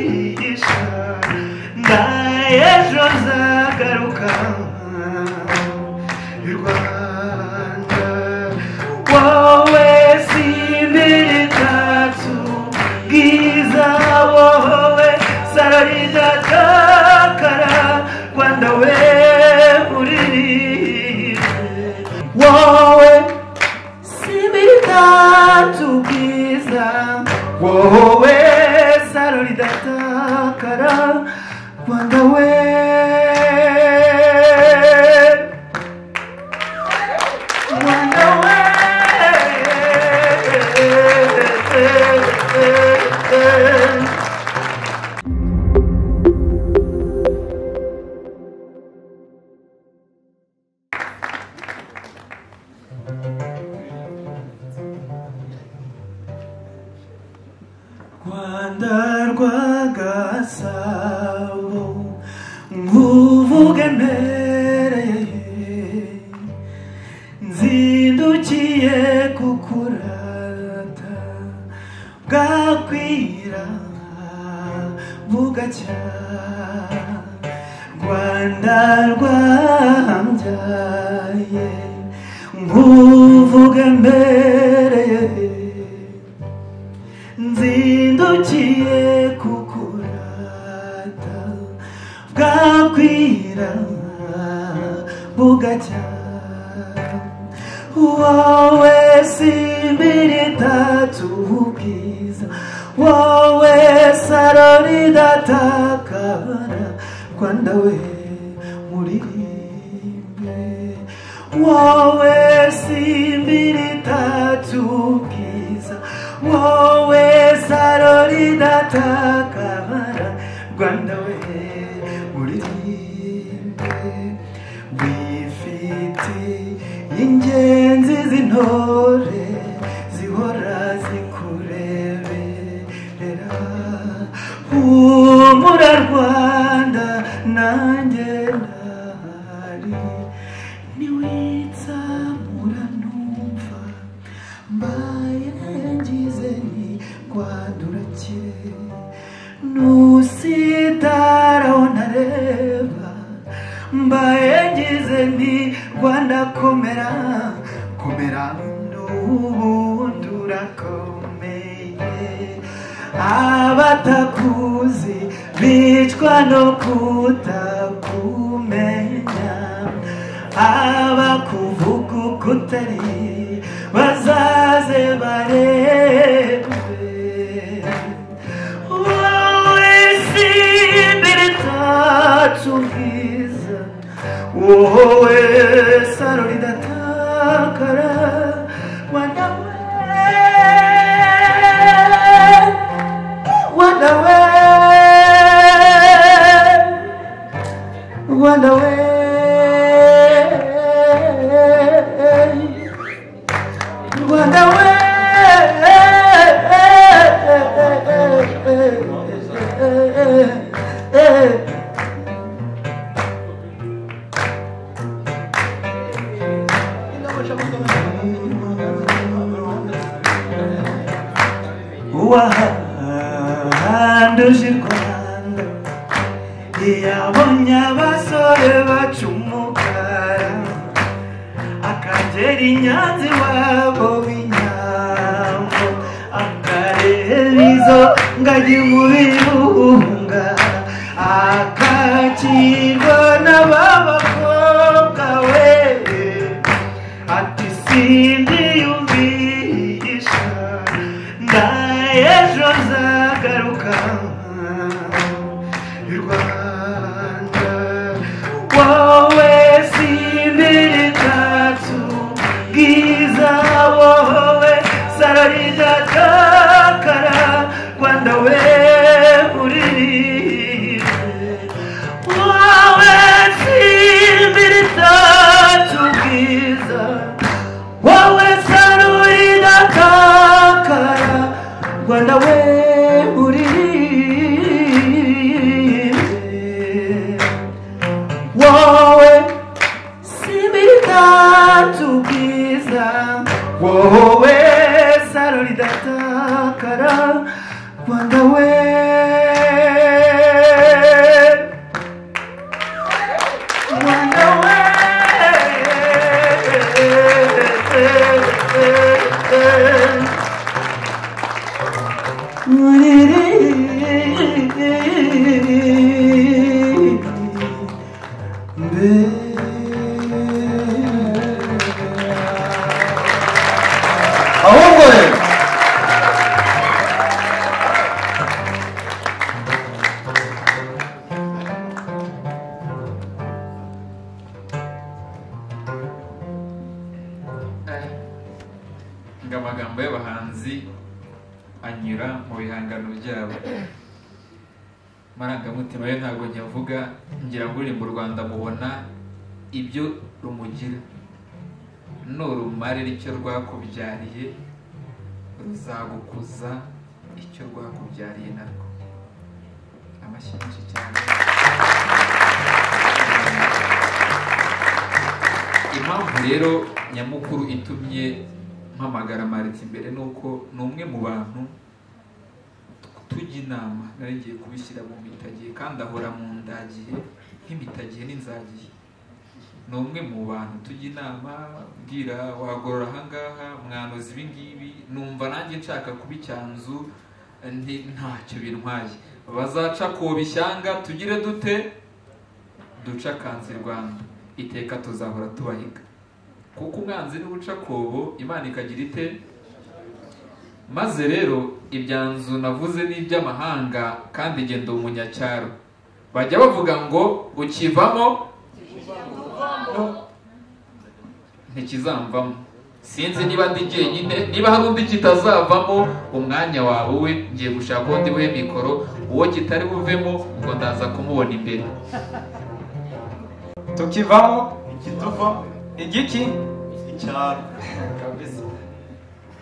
widzisz, dajesz on zagaruka y'u rwanda wowe simbere tatsu bwiza wowe sararidatakara rwanda we uririmbire wowe similitatu bwiza wowe saro ridatakara rwanda we rwanda we rwanda rwagasabo nkuvuge mbereye nzindukiye kukurata bwakwira bugacya rwanda rwambyaye nkuvuge mbereye nzindukiye kukurata bwakwira bugacya wowe simbirita tubwiza wowe sarori datakara rwanda we muririmbe wowe simbirita tubwiza wowe sarori datakara rwanda we muririmbe wifiti ingenzi z'intore zihora zikureberera humura rwanda nanjye ndahari niwitsamura numva mbaye ngize ni rwandura kera nusitaraho ntareba mbaye ngize nti rwanda komera komera n'ubundi urakomeye abatakuzi bicwa no kutakumenya abakuvuga uko utari bazaze barebe wowe simbere tatubwiza wowe saro ridatakara rwanda we rwanda we rwanda we rwanda we wahanduje u rwanda ntiyabonye abasore baca umukara akagera inyanza iwabo w'inyambo akareba izo ngagi mu birunga akakirwa n'ababakobwa we ati sindi yumvisha nda ejo nzagaruka y'u rwanda wowe simbere tatsu bwiza wowe sararidatakara rwanda we uririmbe wowe simbere tatsu bwiza wowe sarurira takara rwanda we uririmbe nini mbele abongore ngo amagambo y'abahanzi anyura mu bihangano byabo amarangamutima yo ntabwo nyavuga ngira ngo uri mu rwanda mubona ibyo rumugira nurumare icyo rwakubyariye ruzagukuza icyo rwakubyariye narwo amashyi menshi cyane impamvu rero nyamukuru itumye mpamagara mariti imbere ni uko ni umwe mu bantu tujya inama nari ngiye kubishyira mu mitagihe kandi ahora mu ndagihe nk'imitagihe n'inzagihe ni umwe mu bantu tujya inama bwira wagorora ahangaha mwanuza ibingibi numva nanjye nshaka kuba icyanzu nti ntacyo bintwaye bazaca ku bishyanga tugire dute duca akanze rwanda iteka tuzahora tubahiga kuko umwanzi n'ubucakobo imana ikagira ite maze rero ibyanzu navuze ni iby'amahanga kandi genda umunyacyaro bajya bavuga ngo ukivamo ntikizamvamo sinzi niba ndi jyenyine niba hari undi kitazavamo umwanya wawe we ngiye gushaka undi we mikoro uwo kitari buvemo ubwo ndaza kumubona imbere tukivamo ikituva igiki icyaro kabisa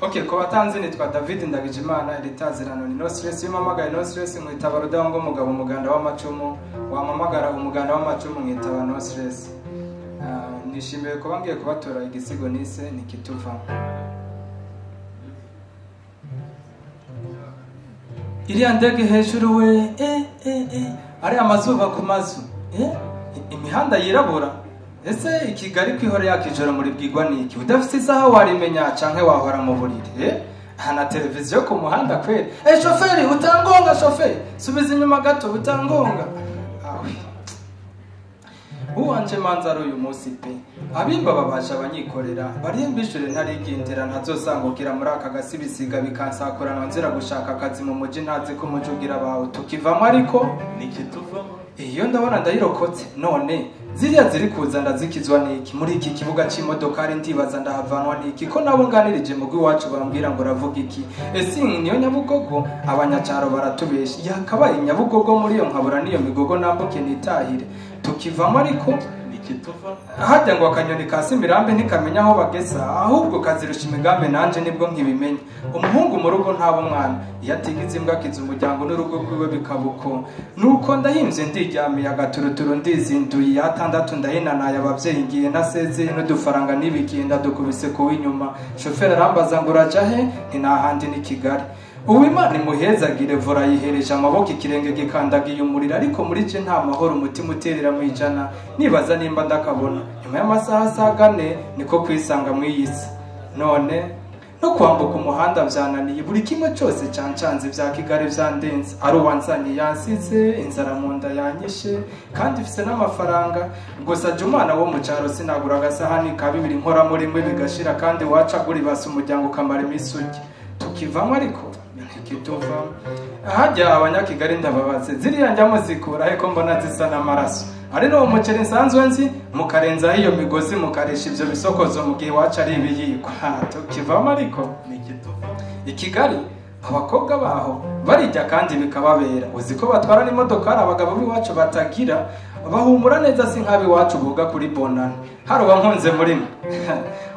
ok ku batanzi nitwa david ndagijimana iritazirano ni no stress iyo mpamagaye no stress nkwitaba rudahunga umugabo umuganda w'amacumu wampamagara umuganda w'amacumu nkitaba no stress Ah, nishimiye kuba ngiye kubatora igisigo nise nikituvamo iriya ndege hejuru we eh, eh, eh. ariya mazuba ku mazu eh? i- imihanda yirabura ese i kigali kwihora yakijoro muri bwigwa niki udafite isaha warimenya canke wahora mu buriri eh? aha na televiziyo ku muhanda kweli eh, shoferi utangonga shoferi subiza inyuma gato utangonga awe uwanje manza ari uyu munsi pe abimba babasha abanyikorera barimbishure ntarigendera ntazosangugira muri aka gasi bisiga bikansakurana nzira gushaka akazi mu muji ntazi ko umuji ugira bawe tukivamo ariko nikituva iyo ndabona ndayirokotse none ziriya ziri kuza ndazikizwa n'iki muri iki kibuga cy'imodoka ari ndibaza ndahavanwa n'iki ko nabo nganirije mu rw'iwacu bambwira ngo uravuga iki ese iyi niyo nyabugogo abanyacyaro baratubesha yakabaye nyabugogo muri iyo nkabura n'iyo migogo nambuke nitahire tukivamo ariko nikituva hajya ngo akanyoni ka simirambe ntikamenya aho bagesa ahubwo kazirusha imigambi nanjye nibwo nkibimenya umuhungu mu rugo ntaba umwana iyo atigize imbwa akiza umuryango n'urugo rwiwe bikaba uko nuko ndahinze ndiryamiye agaturuturu ndizinduye atandatu ndahinanaye ababyeyi ngiye nasezeye n'udufaranga n'ibigenda dukubise kuba inyuma shoferi arambaza ngo urajya he ni n'ahandi ni kigali uwimana imuhezagire vora yihereje amaboko ikirenge gikandagiye umuriro ariko muri cye nta mahoro umutima uterera mu ijana nibaza nimba ndakabona nyuma y'amasaha asaga ane niko kwisanga mu iyi si none no kwambuka umuhanda byananiye buri kimwe cyose cyancanze bya kigali byandenze ari uwanzaniye yansize inzara mu nda yanyishe kandi ifite n'amafaranga gusa jya umwana wo mu cyaro sinagura agasahani ka bibiri nkora muri mwe bigashira kandi waca basa umuryango ukamara iminsi urya tukivamo ariko ntikituva hajya abanyakigali ndababaze ziriya njyamo zikura ariko mbona zisa n'amaraso ari n'uwo muceri nsanzwe nzi mukarenzaho iyo migozi mukarisha ibyo bisokozo mu gihe iwacu ari ibiyikwa Ha, tukivamo ariko nikituva i kigali abakobwa baho barijya kandi bikababera uzi ko batwara n'imodokari abagabo b'iwacu batagira bahumura neza si nk'ab'iwacu boga kuri bonana hari uwankunze muri mwe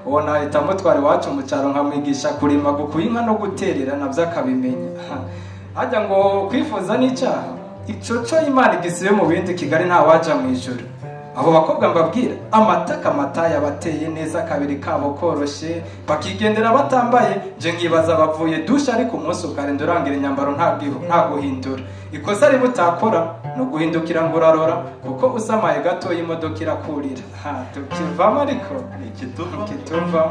uwo nahita mutwara iwacu mu cyaro nkamwigisha kurima gukuya inka no guterera nabyo akabimenya hajya ngo kwifuza n'icyaha ico co imana igisibe mu bindi kigali ntawaja mu ijuru abo bakobwa mbabwira amataka amataya bateye neza kabiri kabo koroshye bakigendera batambaye nje nkibaza bavuye dushe ariko umunsi ukarinda urangira imyambaro nta bwihu- nta guhindura ikosa riba utakora ni uguhindukira ngo urarora kuko usamaye gatoya imodoka irakurira Ha, tukivamo ariko nikituva kituva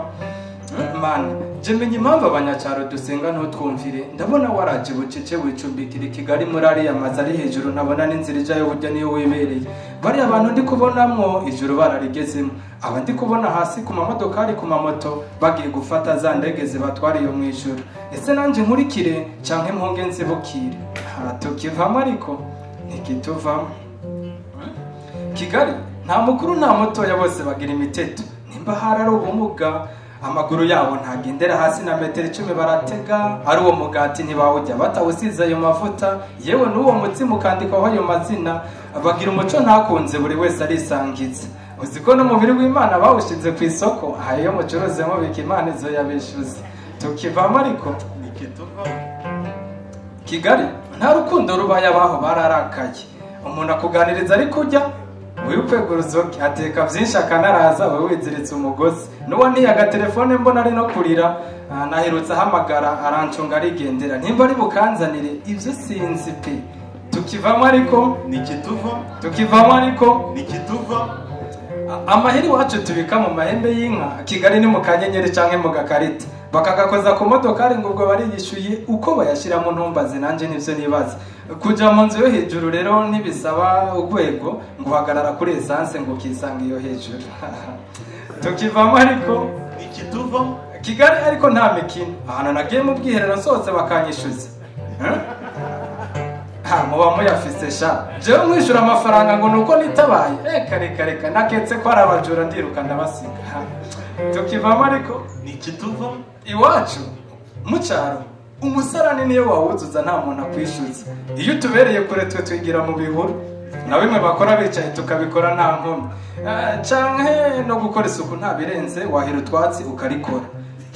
mana jya menya impamvu abanyacyaro dusenga ntutwumvire ndabona waraje bucece wicubikira i kigali muri ariya mazu ari hejuru ntabona n'inzira ijyayo burya niyo wibereye bariya bantu ndi kubonamwo ijoro bararigezemo aba ndi kubona hasi ku mamodokari ku mamoto bagiye gufata za ndege zibatwara iyo mu ijoro ese nanjye nkurikire cyangwa impunge nzibukire nta tukivamo ariko ntikituvamo kigali nta mukuru nta mutoya bose bagira imiteto nimba hari ari ubumuga amaguru yabo ntagendera hasi na metero icumi baratega ari uwo mugati ntibawujya batawusize ayo mavuta yewe n'uwo mutsima ukandikaho ayo mazina bagira umuco ntakunze buri wese arisangiza uzi ko n'umubiri w'imana bawushinze ku isoko ayo mucuruzemo bika imana izo yabishyuza tukivamo ariko nikituvamo kigali nta rukundo rubaye abaho bararakaye umuntu akuganiriza ari kujya wikweguruza uke ateka byinshi akanaraza we wiziritse umugozi n'uwo niye agatelefone mbona ari no kurira ah, naherutse ahamagara arancunga arigendera nimba ari bukanzanire ibyo sinzi pe tukivamo ariko nikituvamo tukivamo ariko nikituvamo A- amahera iwacu tubika mu mahembe y'inka kigali ni mu kanyenyeri cyangwa mu gakarita bakagakoza ku modokari ngo ubwo bariyishyuye uko bayashyiramo ntumbaze nanjye nibyo nibaza kujya mu nzu yo hejuru rero ntibisaba urwego ngo uhagarara kuri esanse ngo ukisanga iyo hejuru tukivamo ariko nikituvamo kigali ariko nta mikino ahantu nagiye mu bwiherero sohotse bakanyishyuza Eh? ha muba muyafise sha jewe mwishyura amafaranga ngo nuko nitabaye reka reka reka naketse ko ari abajura ndiruka ndabasiga Ha. tukivamo ariko nikituvamo iwacu mu cyaro umusarani niyo wawuzuza nta muntu akwishyuza iyo utubereye kure twe twigira mu bihuru na bimwe bakora bicaye tukabikora nta nkomyi Ah, canke no gukora isuku nta birenze wahira utwatsi ukarikora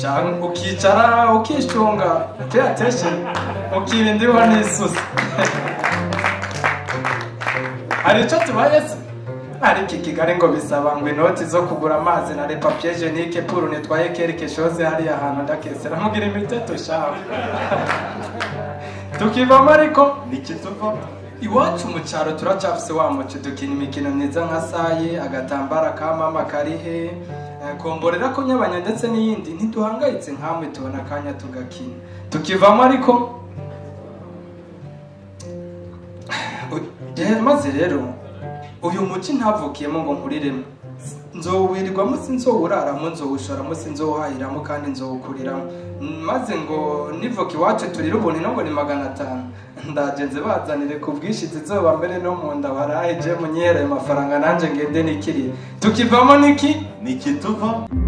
canke ukicara ukishunga pe attention ukirinda ihura n'isusa hari icyo tubaye se ariko i kigali ngo bisaba ngo inoti zo kugura amazi na repapiye jenike puru nitwaye kerike shoze hariya hantu ndakesera mugira imiteto shawe tukivamo ariko nikituvamo iwacu mu cyaro turacyafise wa muco dukina imikino myiza nka saye agatambara ka mama karihe eh, komborera kunyabanya ndetse n'iyindi ntiduhangayitse nkamwe tubona akanya tugakina tukivamo ariko Eh, maze rero uyu muco ntavukiyemo ngo nkuriremo nzowirwamo si nzowuraramo nzowushoramo si nzowuhahiramo kandi nzowukuriramo maze ngo nivoka iwacu turire ubuntu ino ngo ni magana atanu ndagenze bazanire ku bwinshi zizoba mbere no mu nda barahe je munyihere ayo mafaranga nanjye ngende nikiri tukivamo niki nikituvamo